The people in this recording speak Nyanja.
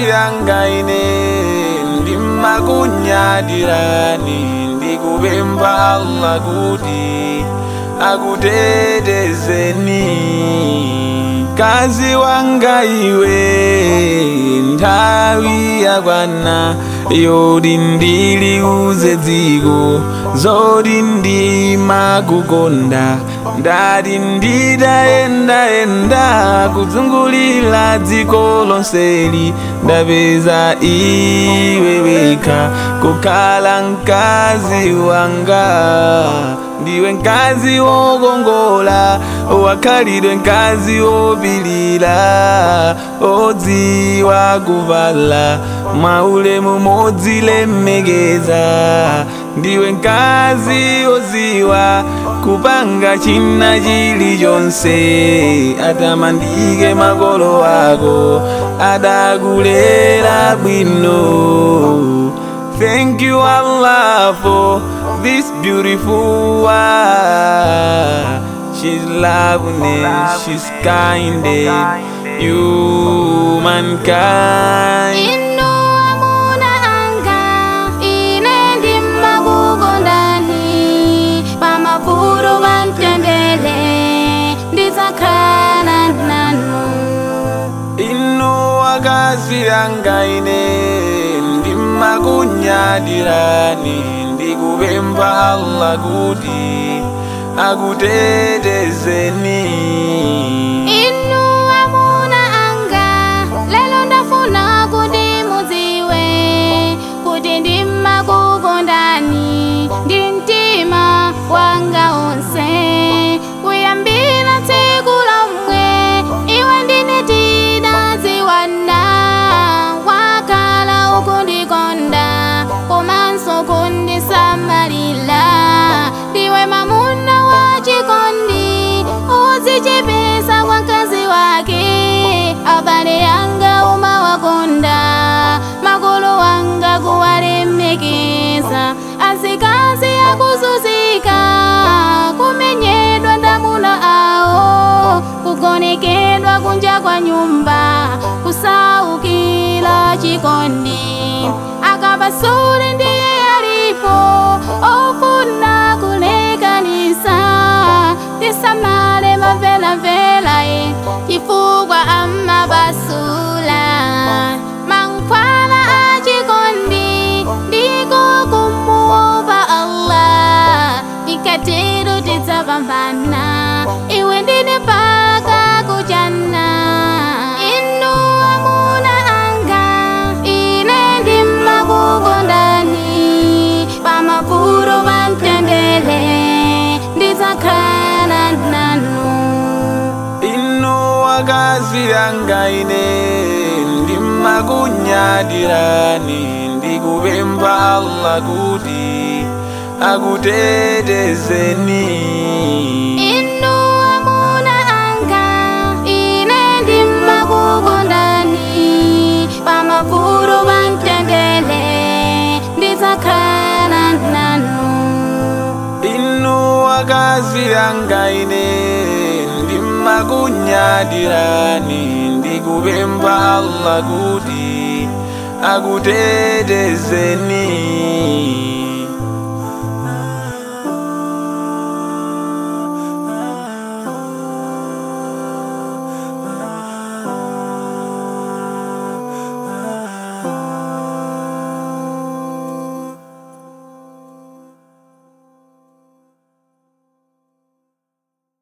yanga ine ndimakunyadirani ndikupempha allah kuti akutetezeni kazi wanga iwe nthawi yakwana yoti ndiliuze dziko zoti ndimakukonda ndati nditayendayenda kuzungulira dziko lonseli ndapeza iwe wekha kukhala mkazi wanga ndiwe mkazi wokongola wakhalidwe mkazi wopilira odziwa kuvala mwaulemu modzilemekeza ndiwe mkazi oziwa kupanga china chilichonse atamandike makolo ako adakulera bwino Thank you Allah for this beautiful wife. She's loving, she's kind, you mankind. inu amuna anga ine ndimakukondani pamavuto pamtendere ndidzakhala nanu inu akazi anga ine ndimakunyadirani ndikupempha Allah kuti akutetezeni inu amuna anga lelo ndafuna kuti mudziwe kuti ndimakukondani ndi mtima wanga onse kuyambira tsiku lomwe iwe ndine tidadziwana wakhala ukundikonda komanso kundisamalira ndiwe mamuna wachikondi uzichepesa kwa mkazi wake abale yanga umawakonda makolo wanga kuwalemekeza azikazi akuzuzika kumenyedwa ndamuna awo kugonekedwa kunja kwa nyumba kusaukila chikondi akapasule ndiye alipo ofuna kulekanisa tisamale mavelavela e chifukwa amapasula mankhwala achikondi ndiko kumuopa allah ikatero tidzapambana iwe ndine paka kuchana inu amuna anga ine ndimakukondani pamavuto pamtendere ndidzakhala nanu inu akazi anga ine ndimakunyadirani ndikupempha Allah kuti akutetezeni inu amuna anga ine ndimakukondani pamavuto pamtendere ndidzakhala nanu inu akazi anga ine ndimakunyadirani ndikupempha Allah kuti akutetezeni